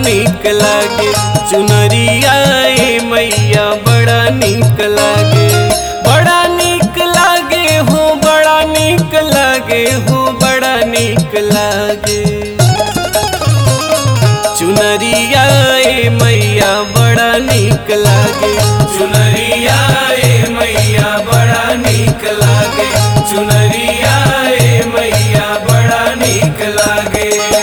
निक लागे चुनरिया ए मैया बड़ा निक लागे बड़ा निक लागे हो बड़ा निक लागे हो बड़ा निक लागे चुनरिया ए मैया बड़ा निक लागे चुनरिया ए मैया बड़ा निक लागे चुनरिया ए मैया बड़ा निक लागे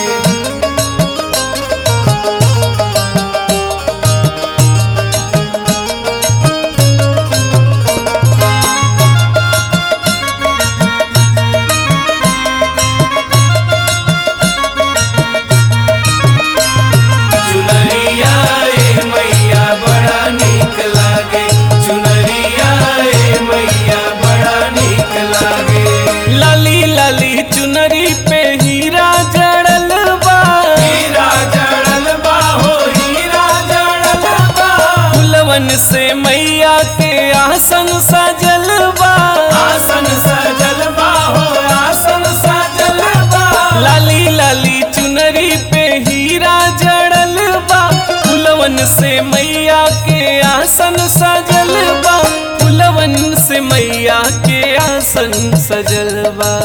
चुनरिया ए मैया बड़ा निक लागे चुनरिया ए मैया बड़ा निक लागे लाली लाली चुनरी पे हीरा जड़ल बा हीरा जड़ल बा हो हीरा जड़ल बा फुलवन से मैया के आसन सजल बा आसन सजल बा हो आसन सजल बा लाली लाली चुनरी पे हीरा जड़ल बा फुलवन से मैया के आसन सजल बा फुलवन से मैया के आसन सजल बा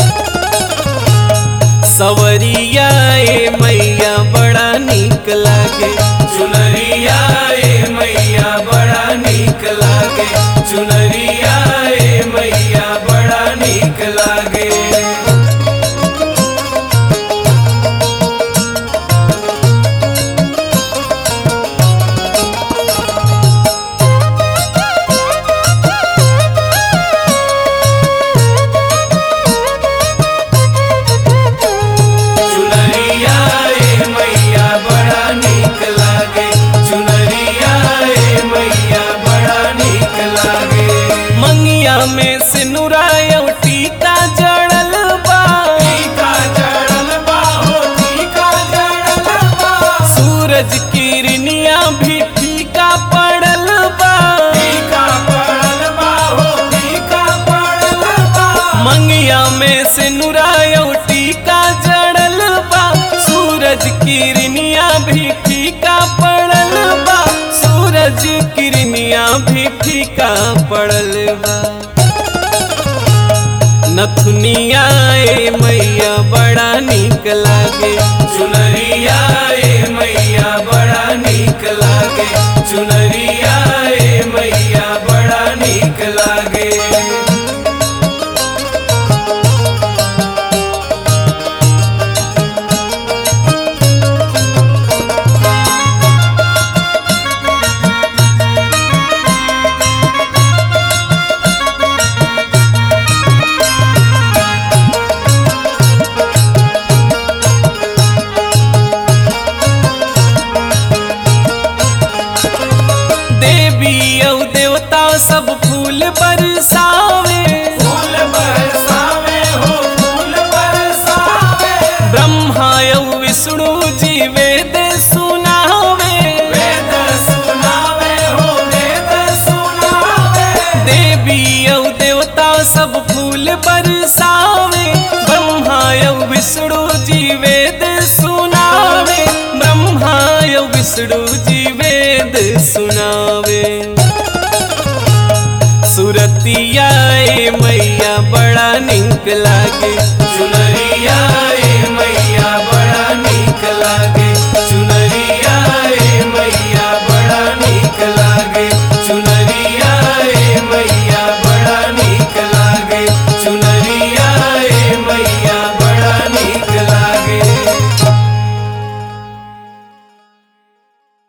सवरिया ए मैया बड़ा निक लागे चुनरिया ए मैया बड़ा निक लागे चुनरिया ए मैया बड़ा निक लागे चुनरिया ए मैया बड़ा निक लागे चुनरिया ए मैया बड़ा निक लागे मंगिया में सिनुराय टीका जड़ल बा टीका जड़ल बा हो टीका जड़ल बा सूरज किरनिया भी फीका पड़ल बा फीका पड़ल बा हो फीका पड़ल बा मंगिया में सिनुराय टीका जड़ल बा सूरज किरनिया भी फीका पड़ल बा सूरज किरनिया भी फीका पड़ल बा नथुनिया ए मैया बड़ा निक लागे चुनरिया ए मैया बड़ा निक लागे चुनरिया ए मैया बड़ा निक लागे देवी औ देवता सब फूल बरसावे फूल बरसावे हो फूल बरसावे ब्रह्मा औ विष्णु जी वेद सुनावे वेद सुनावे हो वेद सुनावे देवी औ देवता सब फूल बरसावे ब्रह्मा औ विष्णु जी वेद सुनावे ब्रह्मा औ विष्णु जी वेद सुनावे सुरतिया ए मैया बड़ा निक लागे चुनरिया